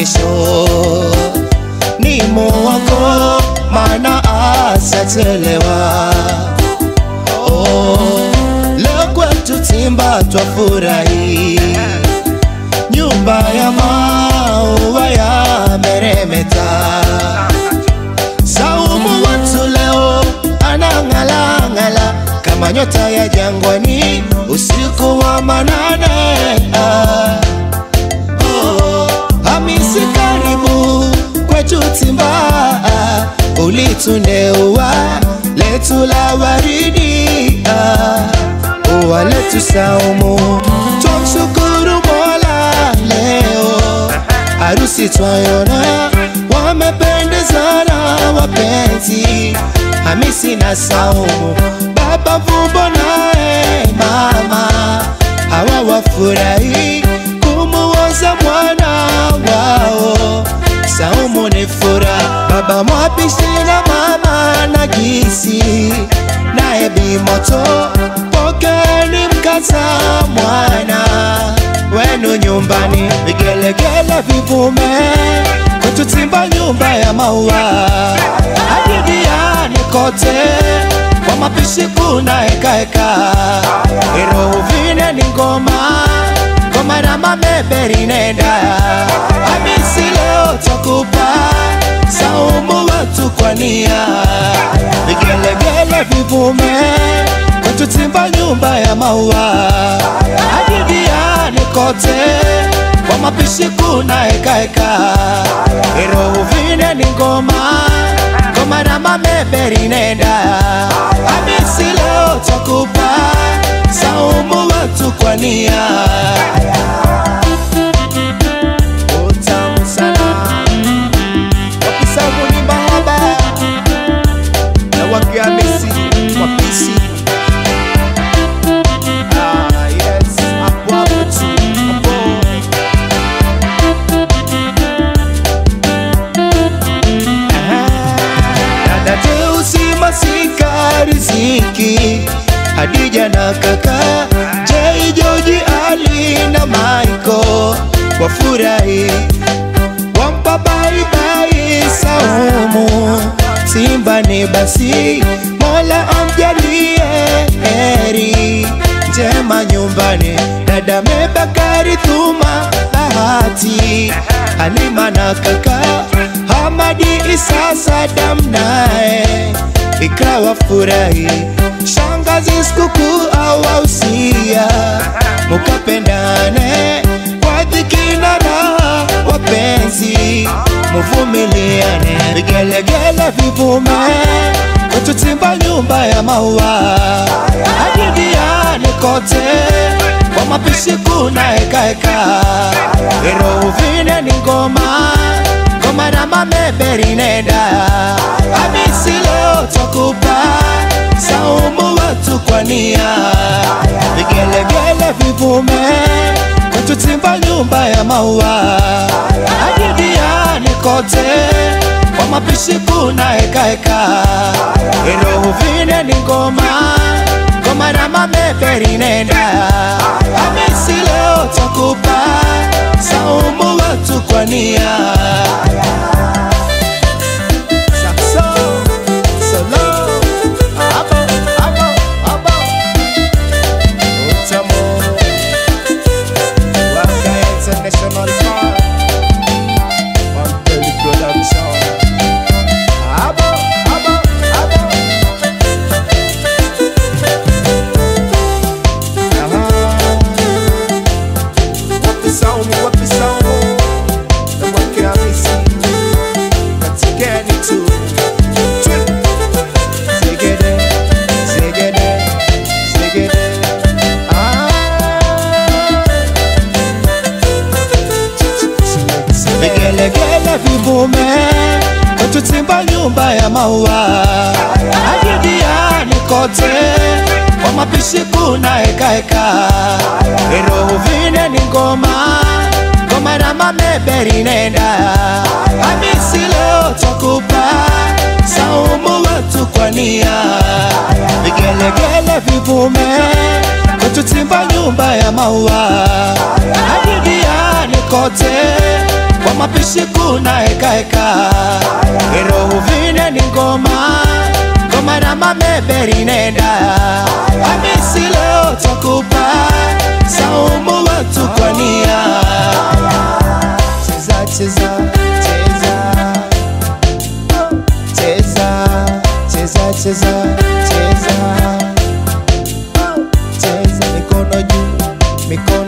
kesho ni muwako, maana asachelewa. Oh, leo kwetu Timba twafurahi, nyumba ya maua yameremeta. Saumu watu leo anang'alang'ala kama nyota ya jangwani usiku wa manane. Ah, oh, Hamisi karibu kwetu Timba, ah, ulitundeua letu la waridi, ah, ua letu Saumu, twamshukuru Mola leo harusi twayona wamependezana wapenzi Hamisi na Saumu, baba Vumbo naye mama hawa wafurahi kumuoza mwana wao. Saumu ni furaha, baba Mwapishi na mama Nagisi naye Bimoto, pokeni mkata mwana wenu nyumbani, vigelegele vivume kwetu Timba, nyumba ya maua hadidiani kote kwa mapishi kuna hekaheka, irovine ni ngoma ngoma na mameberi nenda Hamisi leo takupa Saumu watu kwa nia vigelegele vivume kwetu Timba, nyumba ya maua hadidiani kote kwa mapishi kuna hekaheka, irovine ni ngoma ngoma na mameberi nenda Hamisi leo takupa Saumu watu kwa nia Utamu sana wakisabu ni mahaba na wakiamisi wapisi Ah, yes, hapo hapo tu, hapo. Dada Teusi Masika Riziki Hadija na kaka Jay Joji Ali na Michael wafurahi wampa baibai Saumu Simba ni basi Mola amjalie heri njema nyumbani dada Mebakari Thuma Bahati Halima na kaka Hamadi Isa Sadam naye ikawa furahi shangazi sikukuu awausia mukapendane kwa dhiki na raha wapenzi muvumiliane vigelegele vivume kwetu Timba nyumba ya maua hadidiani kote kwa mapishi kuna hekaheka irovine ni ngoma ngoma na mameberi nenda Hamisi leo takupa Saumu watu kwa nia vigelegele vivume kwetu Timba nyumba ya maua hadidiani kote kwa mapishi kuna hekaheka irovine ni ngoma ngoma na mameberi nenda Hamisi leo takupa Saumu watu kwa nia Saxo, solo, abo, abo, abo. Utamu, Waka International Park, Mandela Production. Abo, abo, abo. Aha. Wapi Saumu, wapi Saumu? Na mwake Hamisi. Katigeni tu. Twi. Zegede, zegede, zegede. Ah. Vigelegele vivume kwetu Timba nyumba ya maua hadidiani kote kwa mapishi kuna hekaheka irovine ni ngoma ngoma na mameberi nenda Hamisi leo takupa Saumu watu kwa nia vigelegele vivume kwetu Timba nyumba ya maua hadidiani kote kwa kwa mapishi kuna hekaheka irohu vine ni ngoma ngoma na mameberi nenda hamisi leo takupa saumu watu kwa nia cheza cheza cheza cheza cheza cheza cheza cheza mikono juu mikono